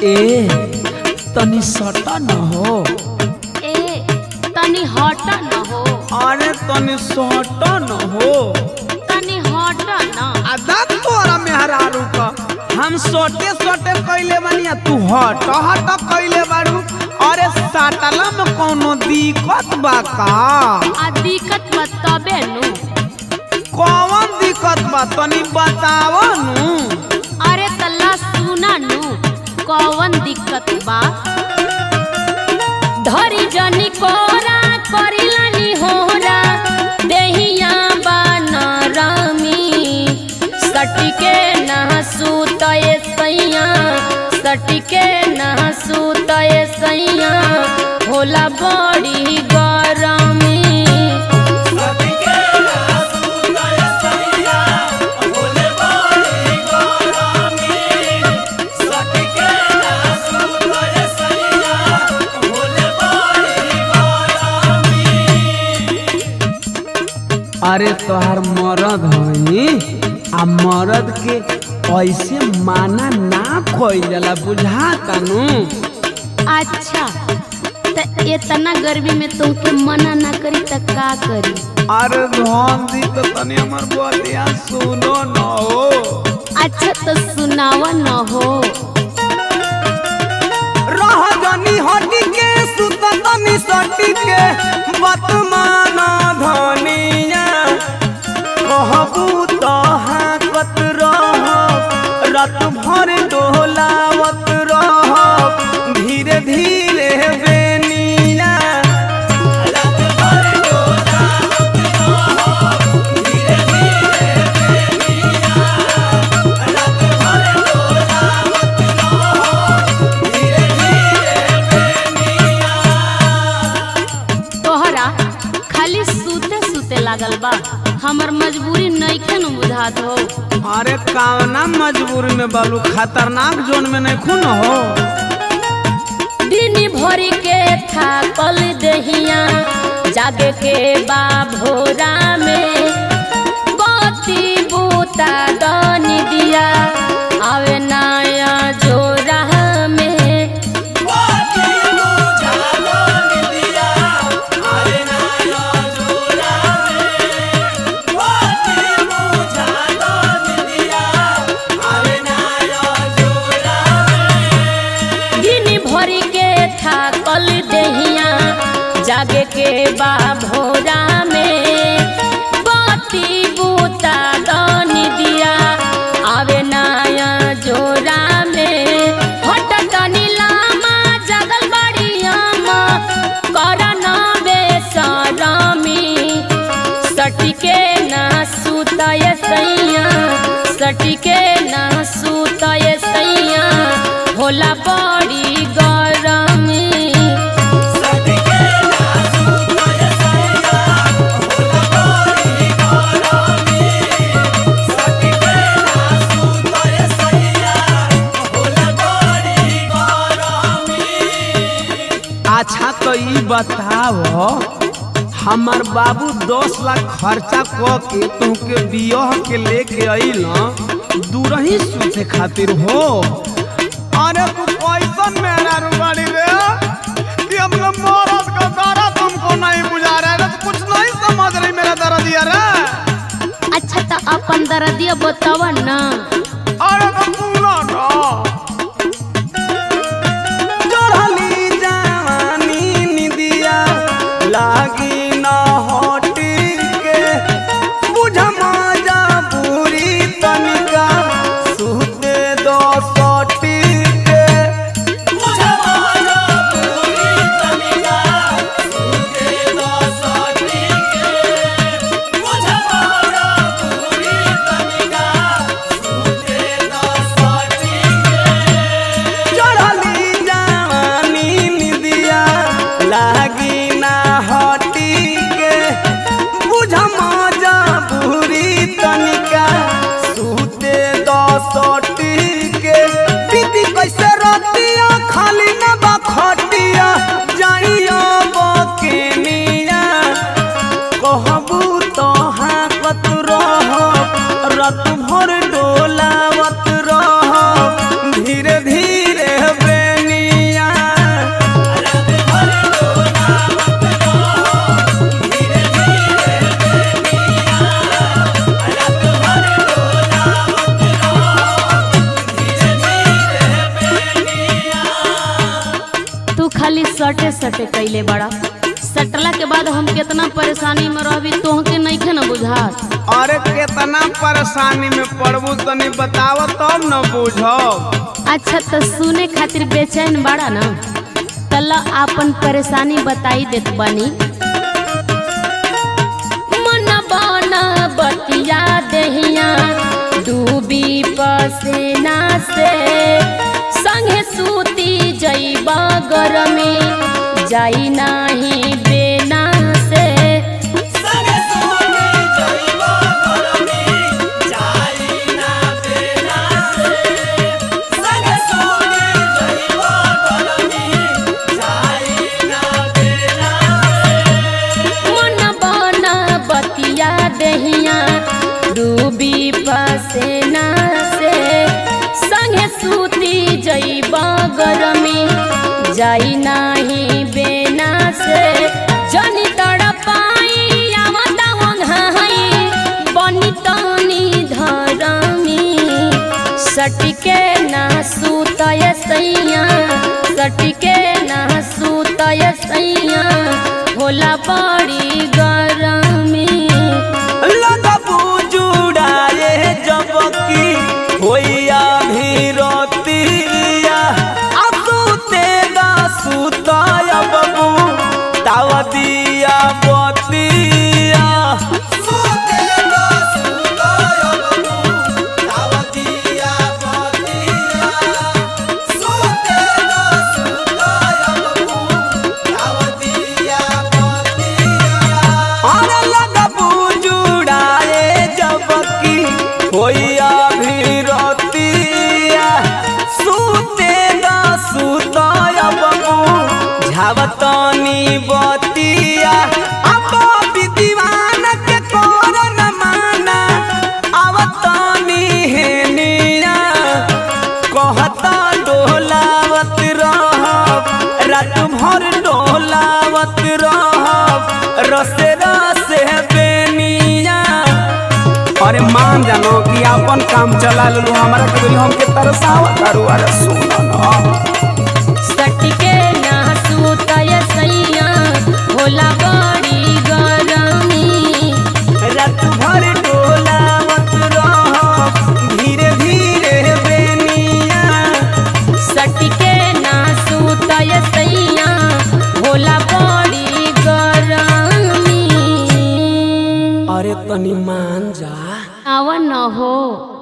ए तनी सटा न हो ए तनी हट न हो अरे तनी सटा न हो तनी हट न आदा तोरा मेहरारू का हम सोटे सोटे कैले बनिया तू हट हट कैले बारू अरे साटला में कोनो दिक्कत बा का आ दिक्कत बताबे नु कौन दिक्कत बा तनी बताव नु अरे तल्ला सुना नु कौन दिक्कत बा धरी जनी कोरा करिलानी होरा देहिया बनरमी सटिके ना सुतए सैया सटिके ना सुतए सैया होला बड़ी गरमी अरे तोहार मरद हई आ मरद के ऐसे माना ना खोल जाला बुझा कानू अच्छा त इतना गर्मी में तुमके मना ना करी त का करी अरे धन दी तो तनी हमर बतिया सुनो न हो अच्छा तो सुनावा न हो रह जनी हटी के सुत तनी सटी के बतमान धनिया कहबू तो हाकत रह रात भर डोलावत रह धीरे धीरे बेनिया तोहरा खाली सूते सूते लागल बा हमर मजबूरी नइखे न बुझात हो अरे कावना मजबूरी में बालू खतरनाक जोन में नहीं खून हो दिन भरी के थाकल दहिया जागे के बा भोरा में बत्ती बूता दनी दिया आवे नया जोरा में दिन भरी के थाकल दहिया जागे के बा भोरा में बत्ती बूता दनी दिया आवे नया जोरा में हट तनी लामा जगल बड़ी अम्मा कर न बेसरमी सटिके ना सुतय सैया सटिके ना सुतय सैया होला बड़ी गरमी अच्छा तो ई बताओ हमार बाबू दस लाख खर्चा क के तुहके बियाह के लेके अइल दूरही सूते खातिर हो अरे तू कैसन मेरा रुबाड़ी रे कि हम लोग मरद का दर्द तुमको नहीं बुझा रहा है तो कुछ नहीं समझ रही मेरा दर्द ये रे अच्छा तो अपन दर्दिया बताव ना अरे तो पूरा ना चढ़ली जवानी निदिया लागी न हटी के बुझ मजा पूरी तनिका सुते दो सटी के परेशानी में रहबी तोहके नइखे न बुझात अरे केतना परेशानी में पड़बू तनी बताव तब न बुझब अच्छा तो सुने खातिर बेचैन बाड़ा ना तला आपन परेशानी बताई देत बानी मन बना बतिया देहिया डूबी पसेना से संगे सूती जइबा गरमी जाई नाही बेना से मन बना बतिया देहिया डूबी पसेना से संगे सूती जइबा गरमी जाई नाही बेना से जनी तड़पाई आवता वंघाई बनी तनी धरमी सटके ना सूतय सैया सटके ना सूतय सैया होला बड़ी गरमी लगबू जुड़ाए जब की होइया भी रोतिया असुते दा सुताया बबू ताव दिया बतिया अरे लगबू जुड़ाए जब की होइया भी रोतिया सुते दा सुताया बबू झावतनी बतिया अब विद्वान के कोर न माना आवतनी हेनिया कहता डोलावत रहब रात भर डोलावत रहब रसे रसे बेनिया अरे मान जानो कि अपन काम चला लू हमारा के बोली हमके तरसावत तारू अरे सुनो ना सटके ना सूतय सैया होला बड़ी गरमी रात भर डोलावत रहब धीरे धीरे बेनिया सटके ना सूतय सैया होला बड़ी गरमी अरे तनी मान जा आवा न हो